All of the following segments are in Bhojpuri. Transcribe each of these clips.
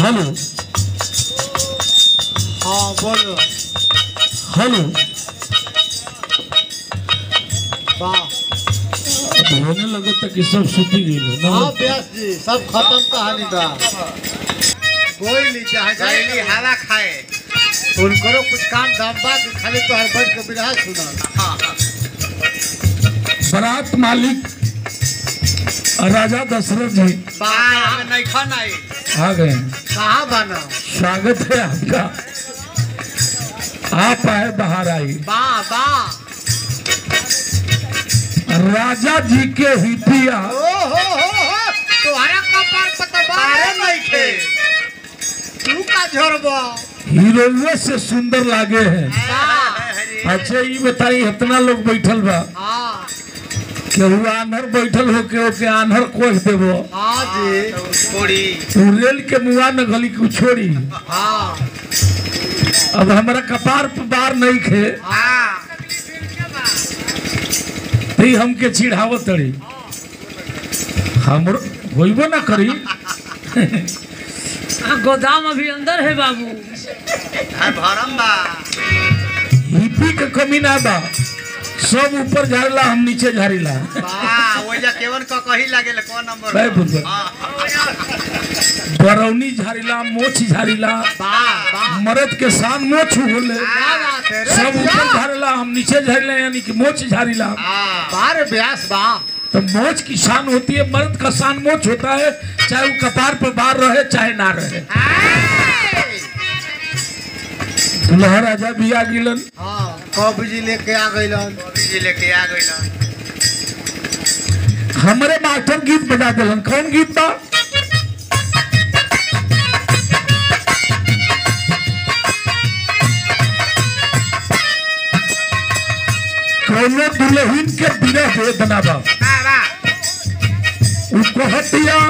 हेलो हाँ बोलो हेलो वाह होने लगा था कि सब सूती गई हाँ व्यास जी सब खत्म कहानी बा कोई नहीं चाहे गैली हवा खाए उनको कुछ काम धाम बा कि खाली तो हर बैठ के बिरहा सुना हाँ हाँ बारात मालिक राजा दशरथ जी बाय हमें नहीं खाना है आ गए हैं कहाँ बना स्वागत है आपका आप आए बाहर आई वाह वाह राजा जी के हितिया ओ हो हो हो तुम्हारा कपार पता बारे नहीं थे तू का झोरबो हीरोइने से सुंदर लागे हैं वाह अच्छा ये बताई इतना लोग बैठल बा हाँ केहू आन्हर बैठल हो के ओके आन्हर कोह देबो हाँ जी थोड़ी तू रेल के मुआ न गली को छोड़ी हाँ अब हमारा कपार पे बार नहीं खे हाँ तई हमके चिढ़ावत तड़ी हमर होइबो ना करी हाँ, गोदाम अभी अंदर है बाबू है भरम बा हिपी के कमी ना बा सब ऊपर झाड़ला हम नीचे झाड़ीला हाँ वो जा केवन का कही लगे कौन नंबर भाई बुझो। हाँ बरौनी झाड़ीला मोछ झाड़ीला वाह वाह मर्द के शान मोछ होले क्या बात है रे सब ऊपर भैया? झाड़ला हम नीचे झाड़ीला यानी कि मोछ झाड़ीला हाँ बारे व्यास वाह तो मोच की शान होती है मर्द का शान मोच होता है चाहे वो कपार पर बार रहे चाहे ना रहे दुल्हा राजा भी आ गिलन हाँ कब जी लेके आ गइलन जी लेके आ गई हमारे मास्टर गीत बजा दिलन कौन गीत बा कौनो दुल्हन के बिरह वेदना बा उसको हटिया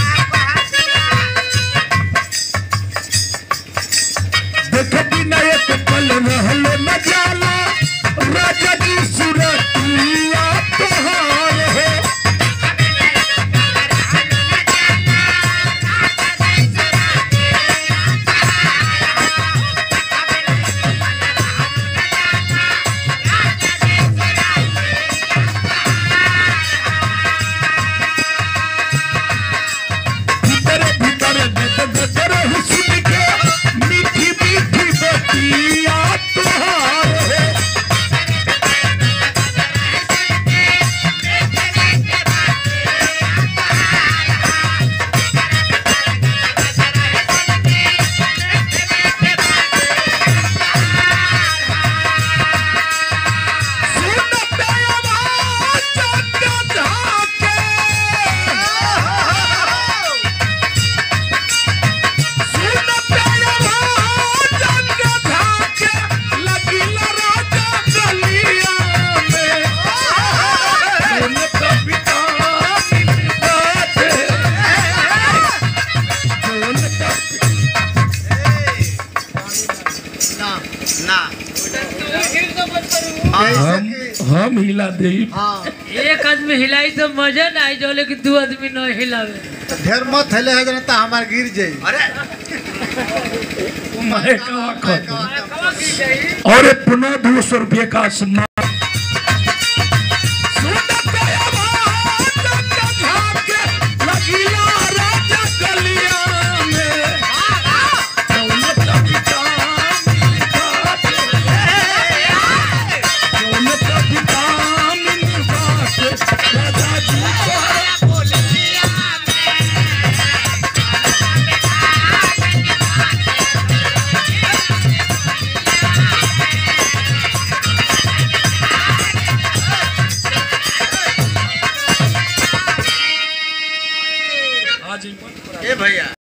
देख बिना एक पल रहलो न जाला राजा जी सुरतिया तोहार है भीतर भीतर गद गदर हुस्न के मीठी मीठी बतिया तोहार है सुनते आवाज चंद झाके ना ना हम हम हिला दे हाँ एक आदमी हिलाई तो मजा ना आई जो लेकिन दो आदमी न हिलावे तो ढेर मत हिले है जनता हमार गिर जाई अरे और पुनः दो सौ रुपये का सम्मान